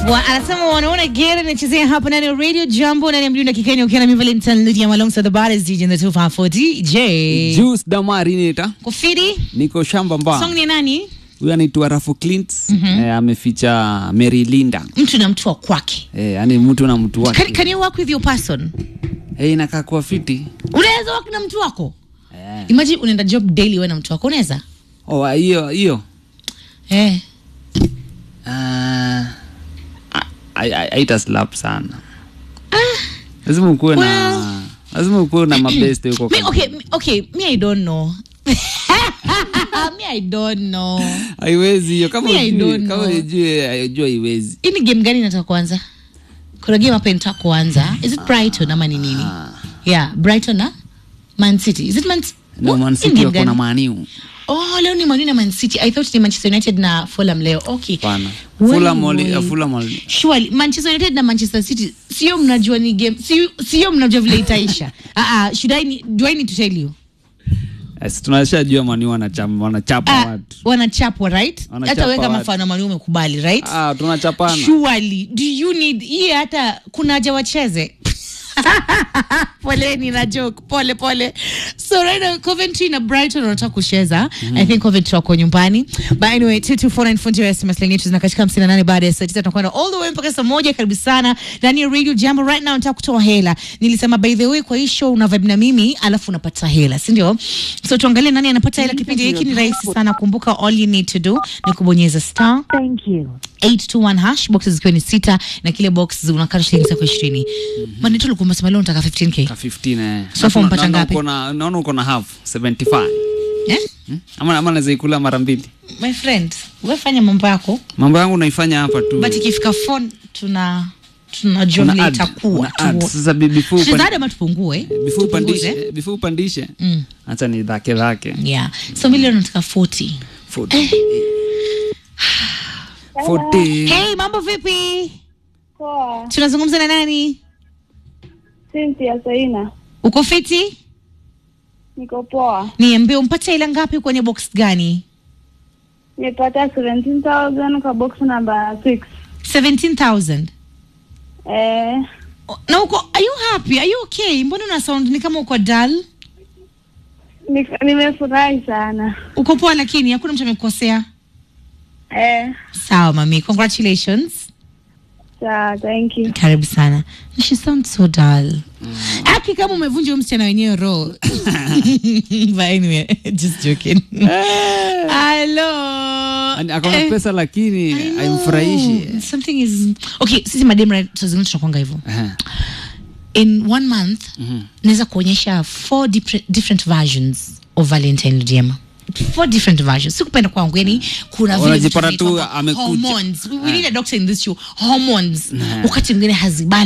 Wa, anasema wanaona gera nachezea hapa ndani ya radio jambo ndani ya mjini Kikenya ukiwa na mimi Valentine Lydia alongside the baddest DJ in the 254 DJ. Juice Damari nita Kufiri niko shamba mba song ni nani? huyu anaitwa Rafu Clint eh, ameficha Mary Linda Mtu na mtu wa kwake. eh, yani mtu na mtu Can, wake can you work with your person? eh, inakaa kuwa fiti Unaweza work na mtu wako? eh. Imagine unaenda job daily wewe na mtu wako unaweza? Oh, hiyo hiyo Eh. Ah, ai- ai- haita slap sana lazima ukuwe na Well. lazima ukuwe na mabeste huko Me, kama- okay, me- okay, me I don't know. me I don't know. haiwezi hiyo kama Me, I ujui don't kama know. ujui ajua haiwezi Hii ni game gani nataka kuanza? Kuna game hapa nataka kuanza. Is it Brighton ama ni nini? Yeah, Brighton na Man City. Is it Man no What? Man Hii City game wako na gani? maniu Oh, leo ni Man U na Man City. I thought ni Manchester United na Fulham leo. Okay. pana Wewe, Fulham wali- wewe. Fulham wali- Surely Manchester United na Manchester City sio mnajua ni game sio sio mnajua vile itaisha. Ah ah, should I need, do I need to tell you? Yes, tunashajua maniu wanachapa wanachapa Ah, watu wanachapwa right? Wanachapa Hata wewe kama watu. mfano Man U umekubali right? ah, tunachapana Surely do you need hii hata kuna haja wacheze? poleni na joke pole pole so right now coventry na brighton wanataka kucheza i think coventry wako nyumbani but anyway 2249 fundi wa sms lenye tuna katika 58 baada ya saa 9 tunakwenda all the way mpaka saa moja karibu sana ndani ya radio jambo right now nataka kutoa hela nilisema by the way kwa hii show una vibe na mimi alafu unapata hela si ndio so tuangalie nani anapata hela kipindi hiki ni rahisi sana kumbuka all you need to do ni kubonyeza star Thank you. 821 hash boxes zikiwa ni sita na kile box unakata shilingi zako ishirini manito ulikuwa umesema leo unataka 15k ka 15 eh. So far umepata Naona ngapi? uko na- naona uko na half 75 eh? Hmm? ama ama naweza ikula mara mbili my friend we fanya mambo yako mambo yangu naifanya hapa tu but ikifika phone tuna tunajua Una vile add, itakuwa una add. tu- sasa bi- before upan- Tuzaade ama tupungue before Tupunguze. upandishe before upandishe Mm. acha ni dhake dhake yeah so milioni nataka 40 40 40 hey mambo vipi Poa, tunazungumza na nani Cynthia Saina, uko fiti niko poa. niambie umpata ila ngapi kwenye box gani Nimepata 17,000 kwa box number 6. 17000 Eh, na uko are you happy are you okay mbona una sound ni kama uko dull ni- nimefurahi sana. uko poa lakini hakuna mtu amekukosea Eh, sawa mami congratulations sawa, thank you. karibu sana she sounds so dull aki kama umevunja huyu msichana wenyewe roho but anyway just joking hello Ani- akona Eh, pesa lakini I know. haimfurahishi something is okay sisi madem right tuzingine tunakwanga hivyo Ehe. in one month naweza kuonyesha four different, different versions of valentine ludiema four different versions sikupenda kwangu yani kuna vile vitu Unajipata tu vinaitwa amekuja. hormones we, we need a doctor in this show hormones wakati mwingine hazibali